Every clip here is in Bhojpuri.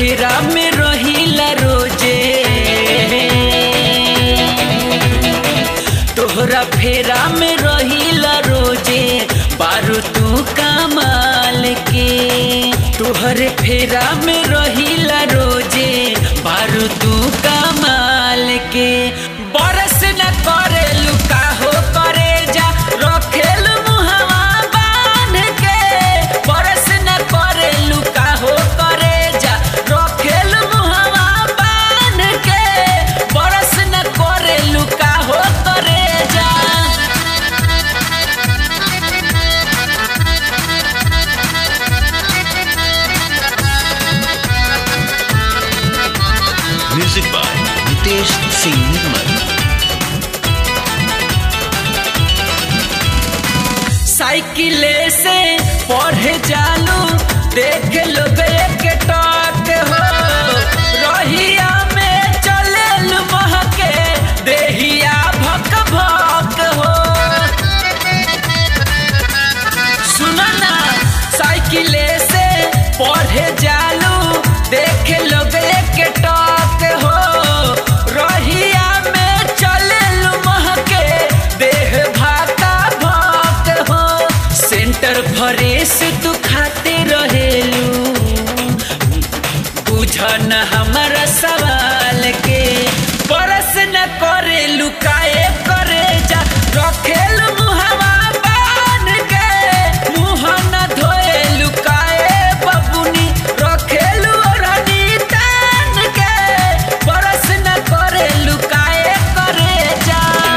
फेरा में रहिला रोजे तोहरा फेरा में रहिला रोजे बारू तू कमाल के तोहरे फेरा में रहिला रोजे बारू तू कमाल के बरस न करे लुका हो करे जा रखेल मुहवा बांध के बरस न करे लुका हो करे जा रखेल मुहवा बांध के बरस न करे लुका हो करे जा Music by Nitesh Singh Nirmal. साइकिले से पढ़े जालू देख लो एक टॉक हो रहिया में चले महके देहिया भक भक हो सुनो ना साइकिले से पढ़े जालू देख लो एक टॉक हो रहिया में चले महके देह भाका भक हो सेंटर फरेस तू खाते रहेलू बुझन हमारा सवाल के परस न करे लुकाए करे जा रखेल मुहवा बान के मुँह न धोए लुकाए बबुनी रखेल ओढ़नी तान के परस न करे लुकाए करे जा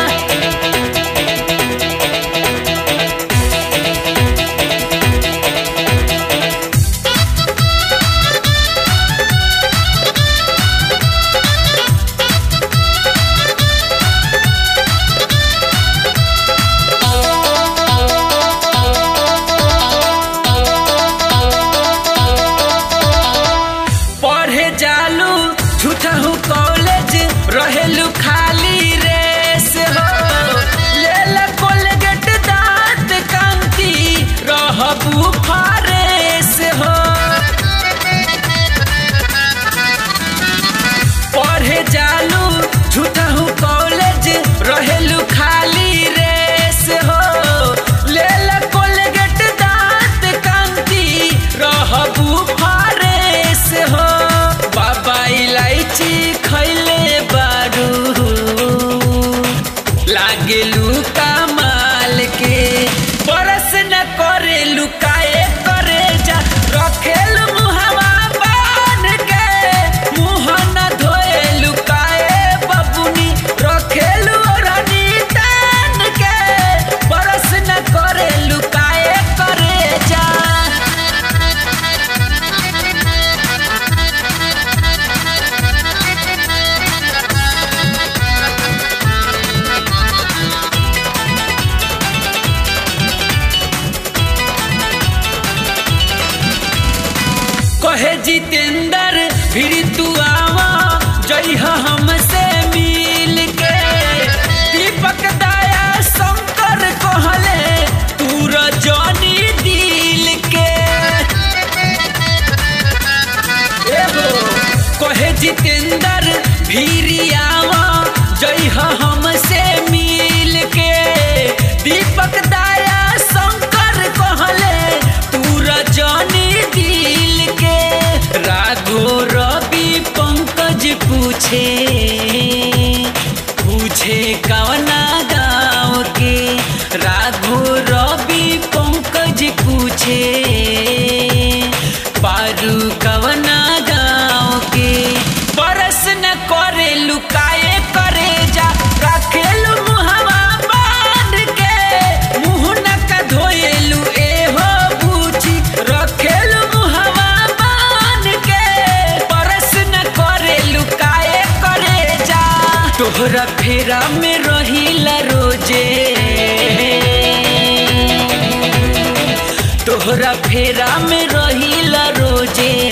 पढ़े जालू झूठहू कॉलेज रहेलू खाली रेस हो लेल कोलगेट दांत कांति रहबू फारेस हो पढ़े जालू झूठहू कॉलेज रहेलू खाली रेस हो लेल कोलगेट दांत कांति रहबू फारेस हो बाबा इलायची खैले बारू लागेलू कमाल के बरस न करे लुकाए करे जा रखेल मुहवा बान के मुँह न धोए लुकाए बबुनी रखेल ओढ़नी तान के बरस न करे लुकाए करे जा कहे जितेंद्र फिर तू आवा जइह हमसे मिल के दीपक दाया शंकर कहले तू रजनी दिल के एगो कहे जितेंद्र फिर आवा जइह हमसे मिल के दीपक दाया शंकर कहले तू रजनी दिल के राघो रवि पंकज पूछे पूछे कवना गाँव के राघो रवि पंकज पूछे पारू कवना गाँव के बरस न करे लुकाए करे जा रखेलू मुहवा बांध के मुँह न का धोएलू एहो बूझी रखेलू मुहवा बांध के बरस न करे लुकाए करे जा तोहरा फेरा में रहिला रोजे तोहरा फेरा में रहिला रोजे